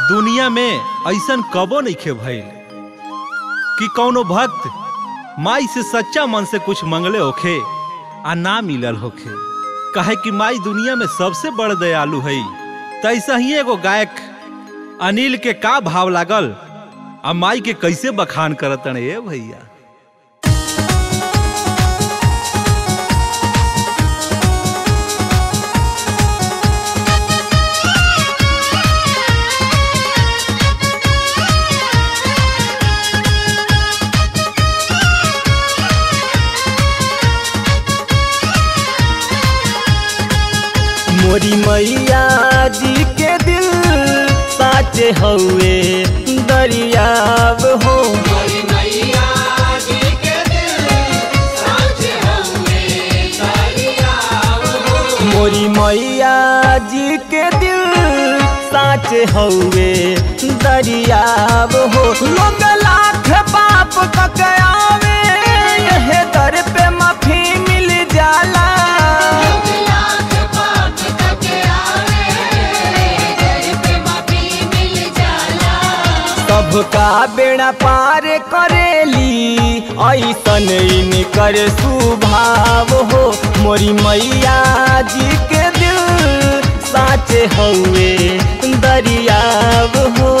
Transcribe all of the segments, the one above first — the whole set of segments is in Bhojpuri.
दुनिया में ऐसन कबो नइखे भइल कि कौनो भक्त माई से सच्चा मन से कुछ मंगले होखे आ ना मिलल होखे काहे कि माई दुनिया में सबसे बड़ दयालु है तैसा ही एगो गायक अनिल के का भाव लागल आ माई के कैसे बखान करतन ए भैया मोरी मैया जी के दिल साचे हउए दरियाव हो मोरी मैया जी के दिल साचे हउए दरियाव हो लोग लाख पाप ककयावे यहे दर पे माफी मिल जाला सबका बेड़ा पार करेली ऐसन इनकर सुभाव हो मोरी मैया जी के दिल साचे हउए दरियाव हो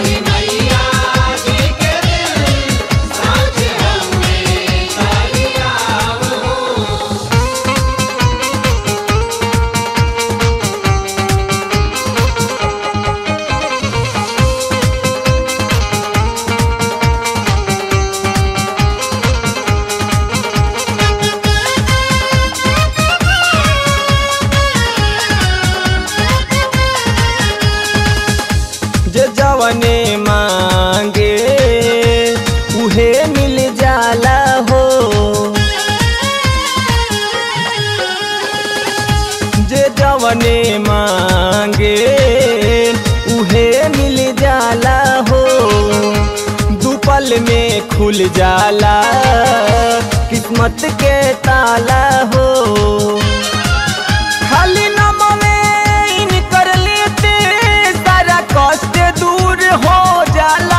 जे जवने मांगे उहे मिल जाला हो जे जवने मांगे उहे मिल जाला हो दुपल में खुल जाला किस्मत के ताला हो खाली नमवे इनकर लेते सारा कष्ट दूर हो जाला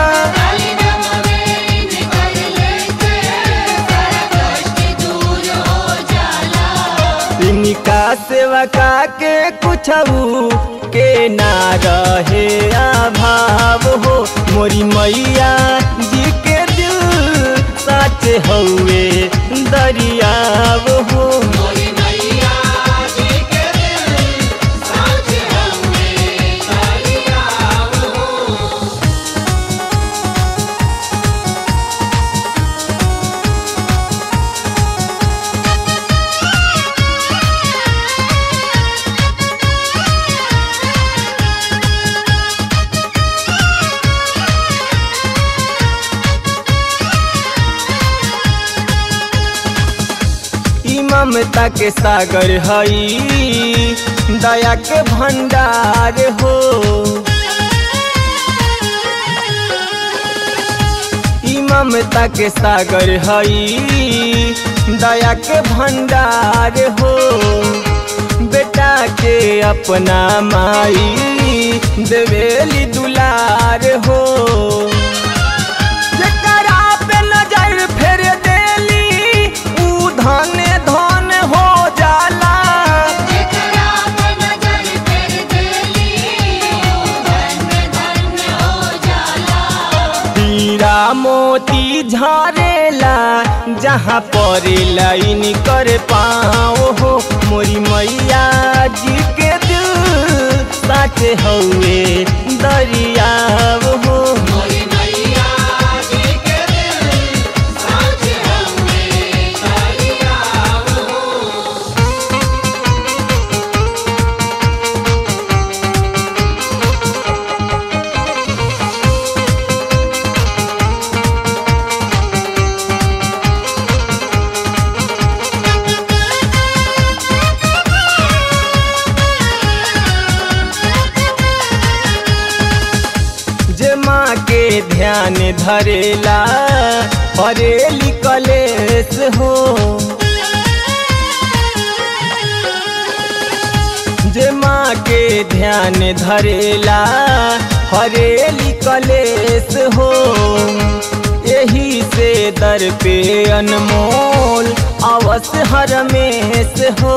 इनका सेवा का के कुछ के ना रहे अभाव हो मोरी मैया जी के दिल सच हउए दरियाव हो ई ममता के सागर हई दया के भंडार हो ई ममता के सागर हई दया के भंडार हो बेटा के अपना माई देवेली दुलार हो जेकरा पे नजर फेर देली ऊ धन धन हो जाला हीरा मोती झरेला जहाँ पर लाइन कर पाओ हो मोरी मैया जी के दिल साचे हउए दरियाव हो जे माँ के ध्यान धरेला परेली कलेस हो जे माँ के ध्यान धरेला हरेली कलेस हो यही से दर पे अनमोल अवश्य हरमेश हो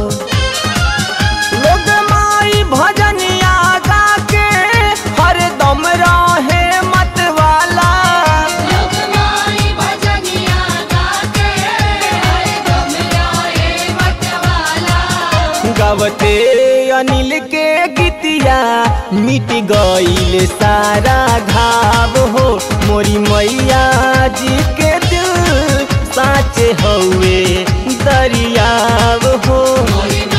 लोग माई भजनिया गा के हर दम रहे मत वाला लोकमाई भजनिया गाके हरदम रहे मतवाला गवते अनिल के गीतिया मिट गईल सारा घाव हो मोरी मैया जी के दिल साचे हौवे दरियाव हो मोरी